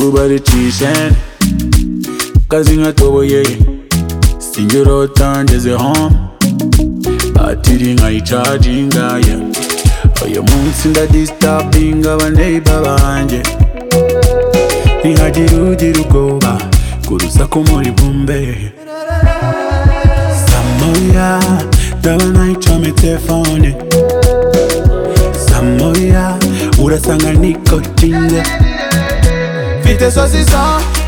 baricishene kazi nkatoboye singe urota ngeze home batiri nkayicaginga ye uyu munsi ndadisitapinga abaneiba banjye ntihagira ugira ubwoba kurusaku muri bumbe samoya ndaba nayicome telefone samoya urasanga nikotinze mfite sosiso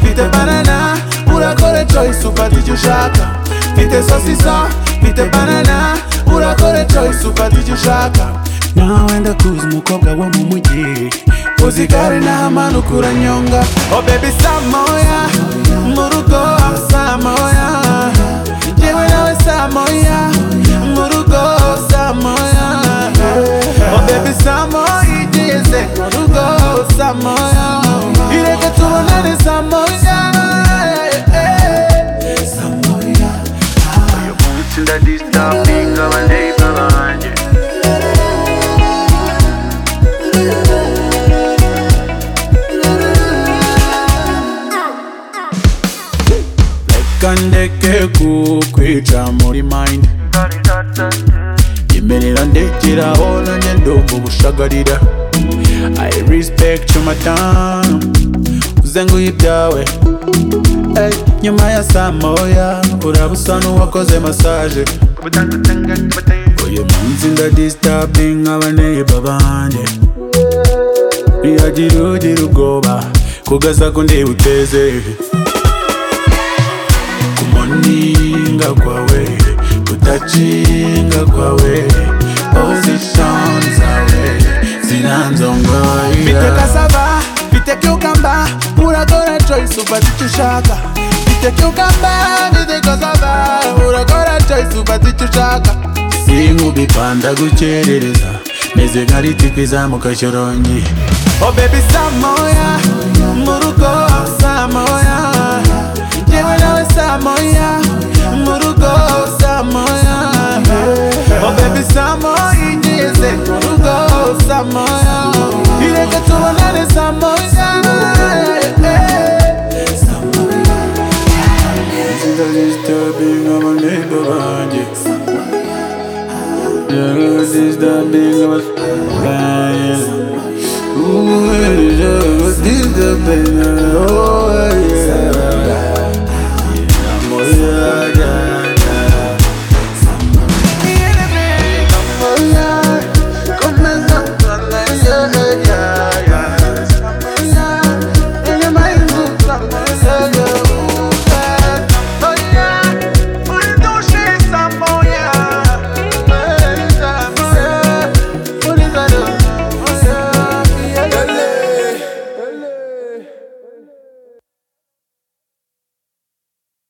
mfite banana urakore choice ufata icyo ushaka mfite sosiso mfite banana urakore choice ufata icyo ushaka nawe ndakuzi umukobwa wo mu mujyi uzigare n'ahamanuka uranyonga oh baby samoya mu rugo samoya yewe nawe samoya mu rugo samoya oh baby samoya igeze mu rugo samoya ireke tubonane samoya samoya uyu munsi ndadisitapinga abaneiba banjye kandeke kukwica muri mind yemerera ndekeraho nanjye ndumva ubushagarira i respect your time uzenguye ibyawe Ey, nyuma ya saa moya uraba usa n'uwakoze massage uyu munsi ndadisitapinga abaneiba banjye ntiyagira ugira ubwoba kugaza kundeba uteze kumoninga kwawe kutacinga kwawe position zawe Mfite zinanzongoya cassava, mfite cucumber, uragora choice ufata icyo ushaka. Mfite cucumber, mfite cassava, uragora choice ufata icyo ushaka. sinkubipanda gukerereza meze nka ritipi izamuka shyorongi Oh baby samoya, mu rugo samoya, yewe nawe samoya, mu rugo samoya. Oh baby samoya, igeze mu rugo samoya, ireke tubonane samoya. Disturbing of a neighbor banjye Disturbing of a neighbor banjye